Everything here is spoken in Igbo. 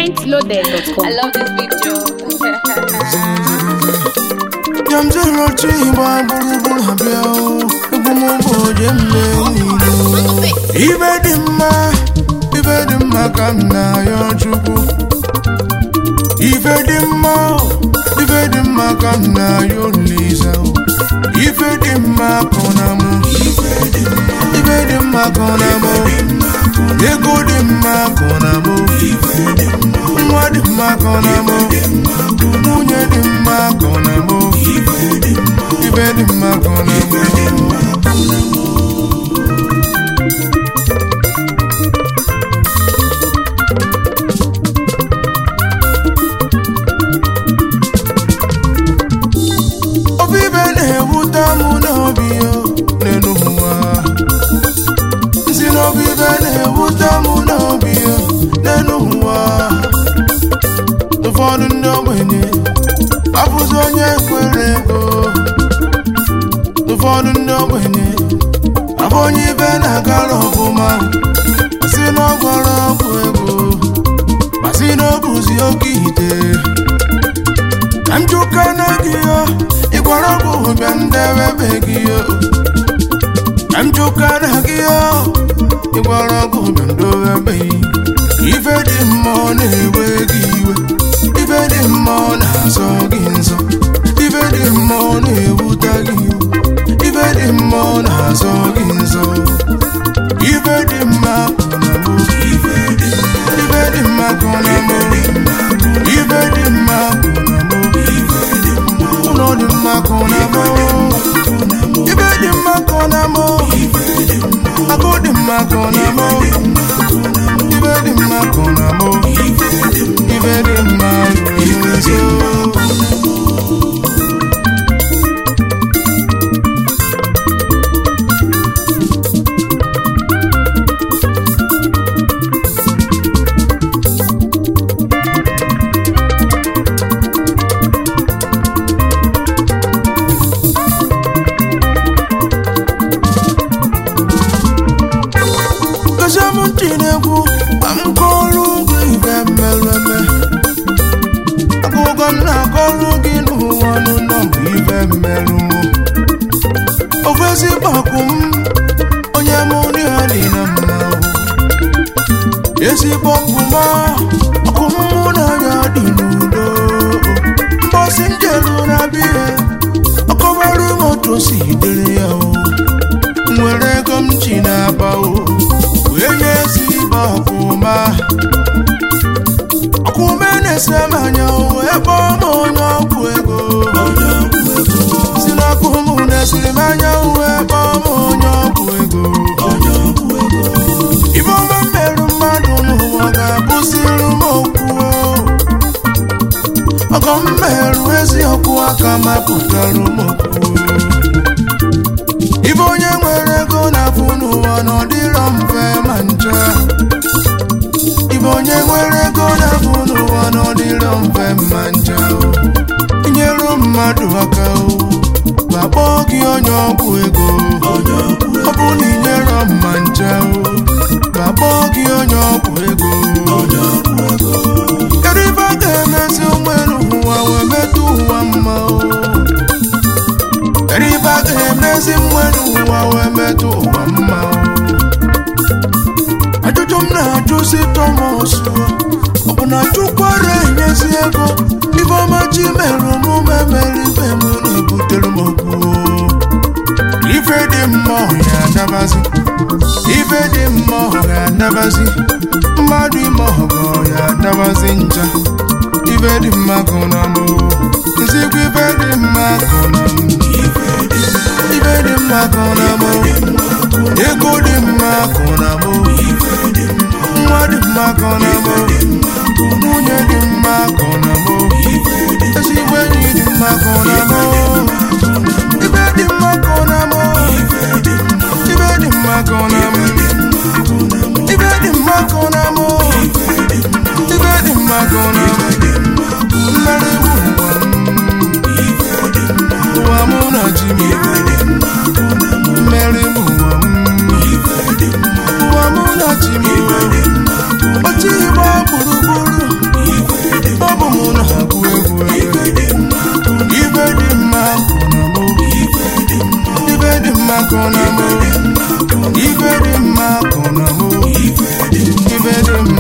pointloaded.com. I love this video. Yamzero chimba gburugburu abịa o egwu m bụ oje mme niile ibe dị mma ibe dị mma ka m na-ayọ chukwu ife dị mma ife dị mma ka m na-ayọ Olisa o ife dị mma kọ na mụ ife dị mma kọ na mụ ego dị mma kọ na mụ nwa dị mma kọ na mụ nwunye dị mma kọ na mụ ife dị mma kọ na mụ obi ibe na-ewute mụ n'obi yo n'elu ụwa si n'obi ibe na-ewute mụ n'obi yo n'elu ụwa ụfọdụ ndị ogbenye abụzi onye kwere ego ụfọdụ ndị ogbenye abụ onye ibe na-agara ọfụma si na ọ gwara ọgwụ ego ma si na o buzi oke ite ka m jụka na gị yo ịgwara ọgwụ bịa ndebebe gị yo ka m jụka na gị yo ịgwara ọgwụ bịa ndebebe gị ife dị mma ọ na-ewe gị iwe ife dị mma ọ na-azọ gị nsọ ife dị mma ọ na-ewute gị iwe ife dị mma ọ na-azọ gị nsọ ife dị mma kọ na mụ ife dị mma kọ na mụ ife dị mma kọ na mụ ụlọ dị mma kọ na mụ ife dị mma kọ na mụ agụ dị mma kọ na mụ ife dị mma kọ na mụ ife dị mma ruru nso Gozie m ntị n'egwu ka m kọọrọ gị ife mmereme akụkọ m na-akọrọ gị n'ụwa n'ụlọ bụ ife mmerụ ofu ezigbo ọkụ m onye mụ na ya dị na mma ezigbo ọkụ m ọkụ m mụ na ya dị n'udo mbọsị m jelu na bihe ọkọbarụ m otu o si dịrị ya o nwere ego m ji na-aba o wee nye ezigbo ọkụma ọkụme na-ese m anya o ebe ọ ma onye ọgwụ ego si n'ọkụ m na-esiri m anya o ebe ọ ma onye ọgwụ ego ibe ọma mmerụ mmadụ n'ụwa ga-abụsịrụ m okwu o. ọgọ m merụ eziokwu aka mapụtara m okwu ibe onye nwere ego na-afụ n'ụwa na ọ dịrọ mfe ma ncha ibe onye nwere ego na-afụ n'ụwa na ọ dịrọ mfe ma ncha o. inyere mmadụ aka o ma kpọọ gị onye ọgwụ ego ọ bụ na inyere mma ncha o ma kpọọ gị onye ọgwụ ego kedu ibe a ga-emezi ụgbọelu ụwa wee metụ ụwa mma o kedu ibe a ga-emezi mmadụ ụwa wee metụ ụwa mma o? ajụjụ m na-ajụ si Thomas ọ bụ na chukwara enyezi ego ibe ọma chi mere omume mere ibe m na-ebutere m okwu o. ife dị mma ọ ya adabazi ife dị mma ọ ya adabazi mmadụ ime ọgọ ya adabazi ncha ife dị mma kọ na mụ nzikwa ife dị mma kọ na mụ ife dị mma kọ na mụ ego dị mma kọ na mụ nwa dị mma kọ na mụ nwunye dị mma kọ na mụ ezigbo enyi dị mma kọ na mụ ife dị mma kọ na mụ ife dị mma kọ na mụ ife dị mma kọ na mụ ife dị mma kọ na mụ mmeri bụ ụwa m ụwa mụ na ji m mmeri bụ ụwa m ụwa mụ na ji m oche igba gburugburu akụ na mụ ife dị mma akụ na mụ ife dị mma